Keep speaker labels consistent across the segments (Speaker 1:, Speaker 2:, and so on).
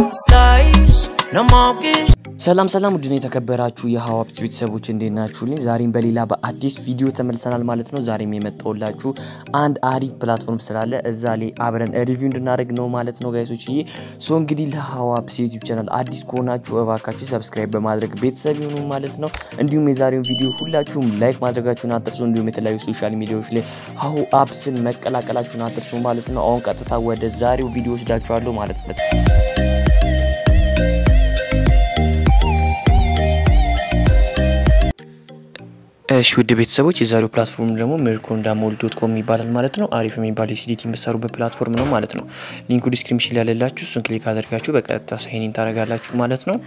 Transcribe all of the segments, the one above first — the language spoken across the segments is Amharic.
Speaker 1: Sais, no more kiss.
Speaker 2: ሰላም ሰላም ውድን የተከበራችሁ የሀዋብት ቤተሰቦች እንዴት ናችሁልኝ? ዛሬም በሌላ በአዲስ ቪዲዮ ተመልሰናል ማለት ነው። ዛሬም የመጣሁላችሁ አንድ አሪፍ ፕላትፎርም ስላለ እዛ ላይ አብረን ሪቪው እንድናደርግ ነው ማለት ነው ጋይሶች ዬ ሶ እንግዲህ ለሀዋብት ዩቲዩብ ቻናል አዲስ ከሆናችሁ እባካችሁ ሰብስክራይብ በማድረግ ቤተሰብ ይሁኑ ማለት ነው። እንዲሁም የዛሬውን ቪዲዮ ሁላችሁም ላይክ ማድረጋችሁን አትርሱ። እንዲሁም የተለያዩ ሶሻል ሚዲያዎች ላይ ሀሁ አፕስን መቀላቀላችሁን አትርሱ ማለት ነው። አሁን ቀጥታ ወደ ዛሬው ቪዲዮ ወስዳችኋለሁ ማለት ነው። እሺ ውድ ቤተሰቦች የዛሬው ፕላትፎርም ደግሞ ሜርኮንዳ ሞል ዶት ኮም ይባላል ማለት ነው። አሪፍ የሚባል የሲዲቲ የምትሰሩበት ፕላትፎርም ነው ማለት ነው። ሊንኩ ዲስክሪፕሽን ላይ ያለላችሁ እሱን ክሊክ አድርጋችሁ በቀጥታ ሳይኒን ታደርጋላችሁ ማለት ነው።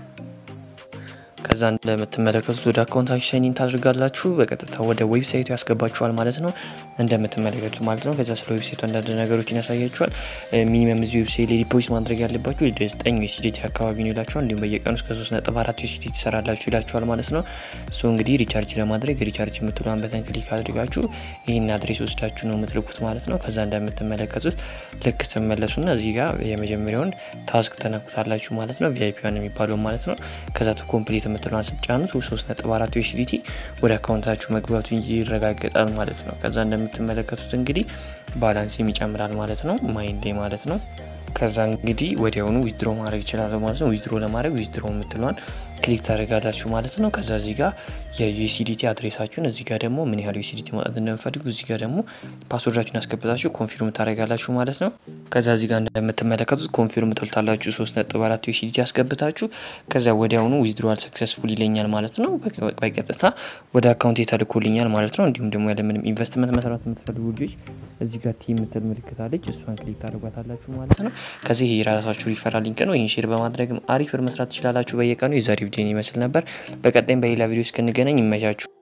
Speaker 2: ከዛ እንደምትመለከቱት ወደ አካውንታችሁ ሳይኒን ታደርጋላችሁ። በቀጥታ ወደ ዌብሳይቱ ያስገባችኋል ማለት ነው። እንደምትመለከቱት ማለት ነው። ከዛ ስለ ዌብሳይቱ አንዳንድ ነገሮችን ያሳያችኋል። ሚኒመም እዚህ ዌብሳይት ላይ ዲፖዚት ማድረግ ያለባችሁ ወደ ዘጠኝ ዩሲዲቲ አካባቢ ነው ይላችኋል። እንዲሁም በየቀኑ እስከ ሶስት ነጥብ አራት ዩሲዲቲ ትሰራላችሁ ይላችኋል ማለት ነው። ሶ እንግዲህ ሪቻርጅ ለማድረግ ሪቻርጅ የምትሏን በተን ክሊክ አድርጋችሁ ይህን አድሬስ ወስዳችሁ ነው የምትልኩት ማለት ነው። ከዛ እንደምትመለከቱት ልክ ስትመለሱና እዚህ ጋር የመጀመሪያውን ታስክ ተነኩታላችሁ ማለት ነው። ቪአይፒ ዋን የሚባለው ማለት ነው። ከዛ ቱ ኮምፕሊት የምትለዋን ስትጫኑት 3.4 ዩሲዲቲ ወደ አካውንታችሁ መግባቱ ይረጋገጣል ማለት ነው። ከዛ እንደምትመለከቱት እንግዲህ ባላንስም ይጨምራል ማለት ነው። ማይንዴ ማለት ነው። ከዛ እንግዲህ ወዲያውኑ ዊዝድሮ ማድረግ ይችላል ማለት ነው። ዊዝድሮ ለማድረግ ዊዝድሮ የምትለዋን ክሊክ ታደርጋላችሁ ማለት ነው። ከዛ እዚህ ጋር የዩሲዲቲ አድሬሳችሁን እዚህ ጋር ደግሞ ምን ያህል ዩሲዲቲ ማውጣት እንደምፈልጉ እዚህ ጋር ደግሞ ፓስወርዳችሁን ያስገብታችሁ ኮንፊርም ታደርጋላችሁ ማለት ነው። ከዛ እዚህ ጋር እንደምትመለከቱት ኮንፊርም ትልታላችሁ ሶስት ነጥብ አራት ዩሲዲቲ ያስገብታችሁ ከዛ ወዲያውኑ ዊዝድሮዋል ሰክሰስፉል ይለኛል ማለት ነው። በቀጥታ ወደ አካውንት ተልኮልኛል ማለት ነው። እንዲሁም ደግሞ ያለምንም ኢንቨስትመንት መስራት የምትፈልጉ ልጆች እዚህ ጋር ቲ የምትል ምልክት አለች። እሷን ክሊክ ታደርጓታላችሁ ማለት ነው። ከዚህ የራሳችሁ ሪፈራል ሊንክ ነው። ይህን ሼር በማድረግም አሪፍ ብር መስራት ትችላላችሁ በየቀኑ። የዛሬ ቪዲዮ ይመስል ነበር። በቀጣይም በሌላ ቪዲዮ እስክንገናኝ ይመቻችሁ።